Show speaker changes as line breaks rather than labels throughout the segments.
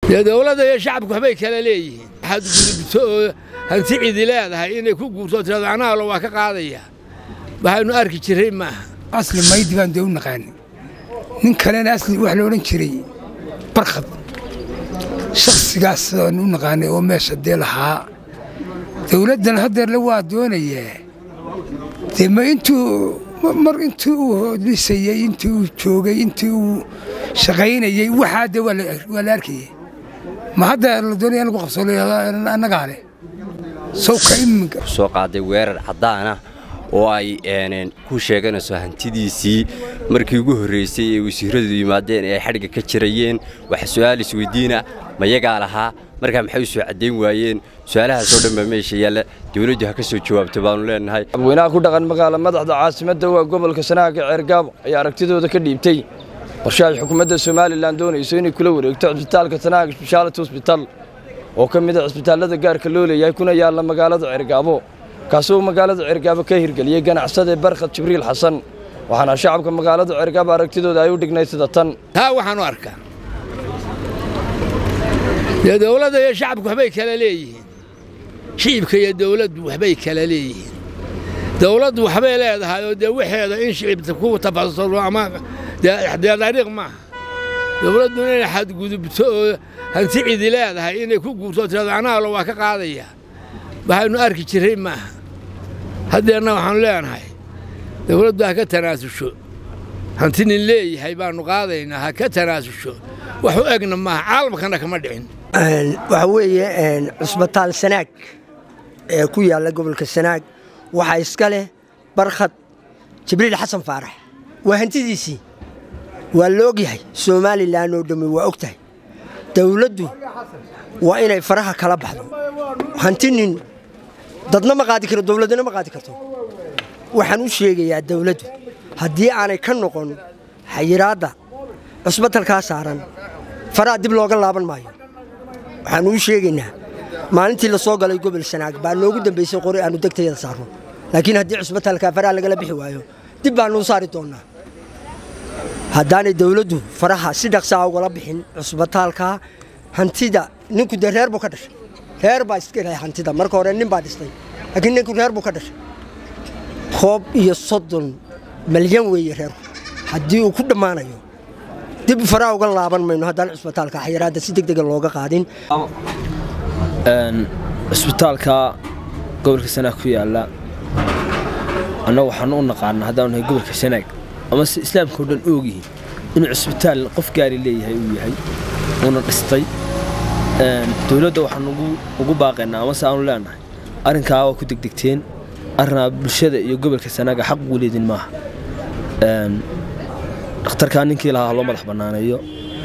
dee dowladda iyo shacabku waxbay kala leeyihiin waxaad gudubto oo hanti cidi leedahay inay ku guurto tirado anaalo waa ka qaadaya waxaynu arki jirray maaha
asli maydi baan dee u naqaani nin kalena asli wax la odhan jiray barkhad shakhsigaas aan u naqaanay oo meesha dee lahaa dowladdan haddeerle waa doonayaa dee ma intuu mar intii uu hodisayey intii uu joogay intii uu shaqaynayey waxaa dee waa la arkayay ma hadda la doonaya in lagu qabso annagaa leh sawka iminka
soo qaaday weerar caddaana oo ay ku sheeganayso hantidiisii markii ugu horraysay ee wasiiradu yimaadeen ee ay xadhigga ka jirayeen waxa su'aal isweydiina mayagaa lahaa markaa maxay u soo caddayn waayeen su'aalahaasoo dhan baa meesha yaalla dawladdu ha ka soo jawaabto baannu leennahay
madaxweynaha ku dhaqan magaala madaxda caasimadda waa gobolka sanaaga ceergaabo ayaa aragtidooda ka dhiibtay qorshe ay xukuumadda somalilan doonayso inay kula wareegto cisbitaalka sanaaga sbeshaality hosbital oo ka mid a cisbitaallada gaarka loo leeyahay kuna yaalla magaalada ceergaabo kaasuu magaalada ceergaabo ka hirgeliyey ganacsade barkhad jibriil xasan waxaana shacabka magaalada ceergaabo aragtidooda ay u dhignay sida tan
taa waxaan u arkaa dee dowladda iyo shacabku waxbay kala leeyihiin shicibka iyo dowladdu waxbay kala leeyihiin dowladdu waxbay leedahay oo dee waxeeda in shicibta ku tafasuro ama dee dariiq maaha dowladdu inay xadgudubto oo hanti cidi leedahay inay ku guurto tirado anaalo waa ka qaadaya waxaynu arki jirray maaha haddeerna waxaanu leenahay dowladdu ha ka tanaasusho hanti nin leeyahay baannu qaadaynaa ha ka tanaasusho wax u egna maaha caalamkana kama dhicin
waxa weeye cusbitaal sanaag ee ku yaalla gobolka sanaag waxaa iska leh barkhad jibriil xasan faarax waa hantidiisii waa la og yahay somalilan oo dhammi waa og tahay dawladdu waa inay faraha kala baxdo hanti nin dadna ma qaadi karo dowladdana ma qaadi karto waxaan u sheegayaa dawladdu haddii aanay ka noqon xayiraadda cusbitalkaa saaran faraha dib looga laaban maayo waxaannu u sheegaynaa maalintii la soo galay gobol sanaag baa noogu dambaysay qori aannu degtayada saarno laakiin haddii cusbitalkaa faraha lagala bixi waayo dib baannu u saari doonnaa haddaanay dawladdu faraha si dhaqsaa ugala bixin cusbitaalkaa hantida ninku dee reer buu ka dhashay reer baa iska ilahay hantida marka hore nin baa dhistay laakiin ninku reer buu ka dhashay koob iyo soddon malyan weeye reerku haddii uu ku dhammaanayo dib faraha uga laaban mayno haddaan cusbitaalka xayiraadda si degdega looga qaadin
cisbitaalka gobolka sanaag ku yaalla annagu waxaan u naqaana haddaanu nahay gobolka sanaag ama se islaamka o dhan oogyihiin inuu cisbitaal qof gaari leeyahay uu yahay uuna dhistay dowladda waxaan ugu baaqaynaa amase aanu leenahay arrinkaa waa ku degdegteen arrinaa bulshada iyo gobolka sanaaga xaq ugu leedin maaha dhakhtarkaa ninkii lahaa loo madax bannaaneeyo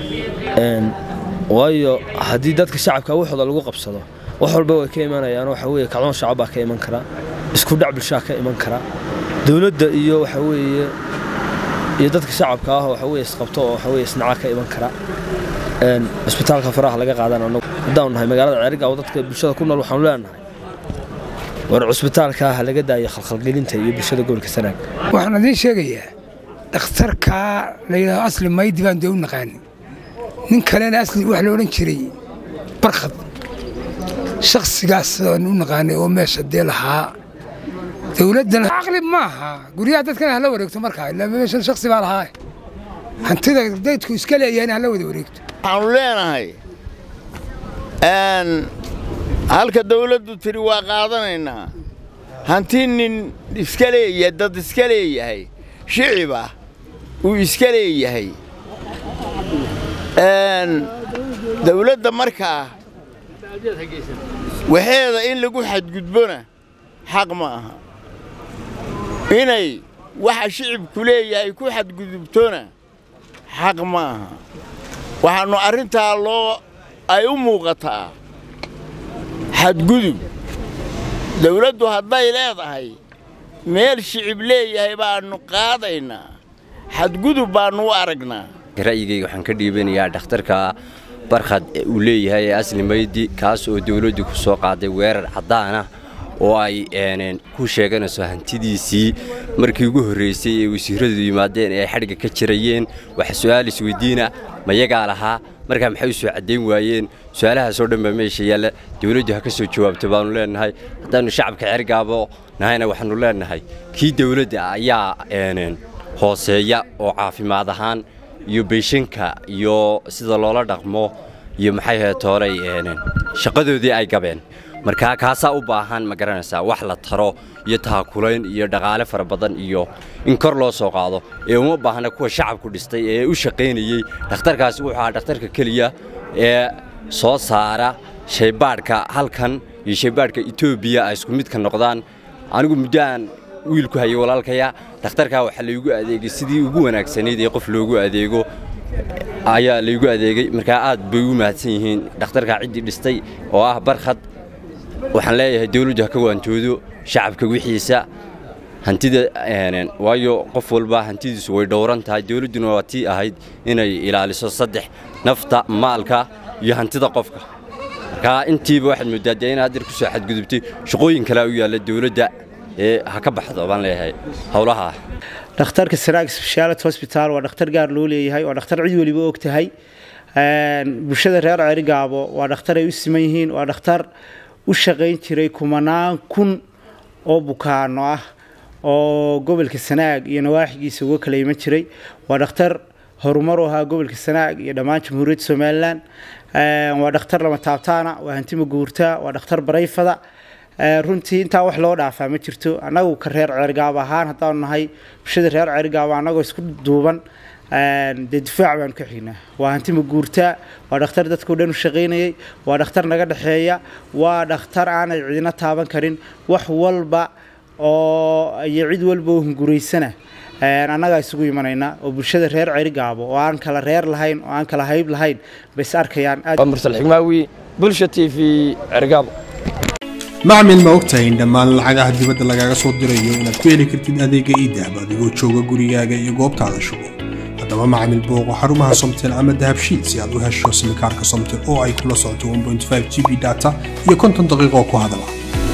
waayo haddii dadka shacabka waxooda lagu qabsado wax walba way ka imanayaan waxa weye kacdoon shacab baa ka iman kara isku dhac bulshaa ka iman kara dowladda iyo waxa weeye iyo dadka shacabka ah waxa weye isqabto oo waxa weye isnaca ka iman kara cisbitaalka faraha laga qaadan anagu haddaanu nahay magaalada ceerigaabo dadka bulshada ku nool waxaanu leenahay war cusbitaalkaa ha laga daayo khalkhalgelinta iyo bulshada gobolka sanaag
waxaan idiin sheegayaa dhakhtarkaa la yidhahdo asli maydi baan dee u naqaani nin kalena asli wax la odhan jiray barkhad shakhsigaas aan u naqaanay oo meesha dee lahaa dowladdan caqli maaha guryaha dadkana hala wareegto markaa ilaa meeshan shakhsi baa lahaa hantida daydku iska leeyahayna hala wada wareegto
waxaanu leenahay halka dawladdu tiri waa qaadanaynaa hanti nin iska leeya dad iska leeyahay shicib ah uu iska leeyahay dawladda markaa waxeeda in lagu xadgudbona xaq ma aha inay waxa shicibku leeyahay ku xadgudubtona xaq ma aha waxaannu arrintaa loo ay u muuqataa xadgudub dawladdu hadday leedahay meel shicib leeyahay baannu qaadaynaa xadgudub baannu u aragnaa
ra'yigayga waxaan ka dhiibanayaa dhakhtarka barkhad uu leeyahay ee asli maydi kaas oo dawladdu ku soo qaaday weerar caddaana oo ay ku sheeganayso hantidiisii markii ugu horraysay ee wasiirradu yimaadeen ee ay xadhigga ka jirayeen waxa su'aal isweydiina ma yagaa lahaa markaa maxay u soo caddayn waayeen su-aalahaasoo dhan baa meesha yaalla dawladdu ha ka soo jawaabto baannu leennahay haddaannu shacabka cergaabo nahayna waxaannu leennahay kii dawladda ayaa hooseeya oo caafimaad ahaan iyo beyshanka iyo sida loola dhaqmo iyo maxay ahayd tooray shaqadoodii ay gabeen markaa kaasaa u baahan ma garanaysaa wax la taro iyo taakulayn iyo dhaqaale fara badan iyo in kor loo soo qaado ee uma baahna kuwa shacabku dhistay ee u shaqaynayey dhakhtarkaasi wuxuu ahaa dhakhtarka keliya ee soo saara shaybaadhka halkan iyo shaybaadhka etoobiya ay isku midka noqdaan anigu muddo aan wiilku hayay walaalkaya dhakhtarkaa waxaa laygu adeegay sidii ugu wanaagsanayd ee qof loogu adeego ayaa laygu adeegay markaa aad bay u mahadsan yihiin dhakhtarkaa ciddii dhistay oo ah barkhad waxaan leeyahay dawladdu ha ka waantoodo shacabka wixiisa hantida waayo qof walba hantidiisu way dhowran tahay dawladduna waa tii ahayd inay ilaaliso saddex nafta maalka iyo hantida qofka markaa intiiba waxaad mooddaa dee inaad dir ku soo xadgudubtay shaqooyin kalea u yaalla dawladda ee ha ka baxdo baan leeyahay howlaha
dhakhtarka sanaag speciality hospital waa dhakhtar gaar loo leeyahay waa dhakhtar cid weliba og tahay bulshada reer ceerigaabo waa dhakhtar ay u siman yihiin waa dhakhtar u shaqayn jiray kumanaan kun oo bukaano ah oo gobolka sanaag iyo nawaaxigiisa uga kala iman jiray waa dhakhtar horumar u ahaa gobolka sanaag iyo dhammaan jamhuuriyadda somalilan waa dhakhtar lama taabtaana waa hantima guurta waa dhakhtar barayfada runtii intaa wax loo dhaafaa ma jirto annagu ka reer ceergaab ahaan haddaanu nahay bulshada reer ceergaaba annagoo isku duuban dee difaac baanu ka xignaa waa hantima guurtaa waa dhakhtar dadkao dhan u shaqaynayay waa dhakhtar naga dhexeeya waa dhakhtar aanay cidina taaban karin wax walba oo iyo cid walba oo hunguraysana annagaa isugu imanaynaa oo bulshada reer ceerigaabo oo aan kala reer lahayn oo aan kala hayb lahayn bay is arkayaan
mursal xigmaawi bulsha t v ceerigaabo
macmil ma ogtahay in dhammaan lacagaha dibadda lagaaga soo dirayo inaad ku heli kartid adeega iidahab adigoo jooga gurigaaga iyo goobtaada shugo haddaba macmil booqo xarumaha somtel ama dahabshiid si aad u hesho simikaarka somtel oo ay kula socoto g b data iyo konton daqiiqoo ku hadala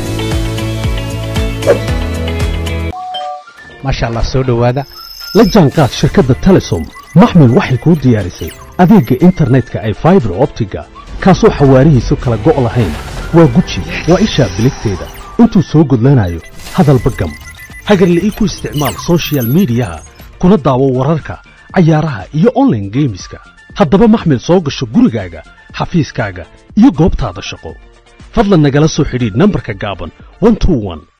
maasha allah soo dhowaada la jaanqaad shirkadda telesom maxmil waxay kuu diyaarisay adeegga internetka ay faibar optiga kaasoo xawaarihiisu kala go' lahayn waa guji waa ishaa biligteeda intuu soo gudlanayo hadalba gam hagarle ii ku isticmaal sochial midiyaha kuna daawo wararka cayaaraha iyo onlaine geemiska haddaba maxmil soo gasho gurigaaga xafiiskaaga iyo goobtaada shaqo fadlan nagala soo xidhiidh nambarka gaaban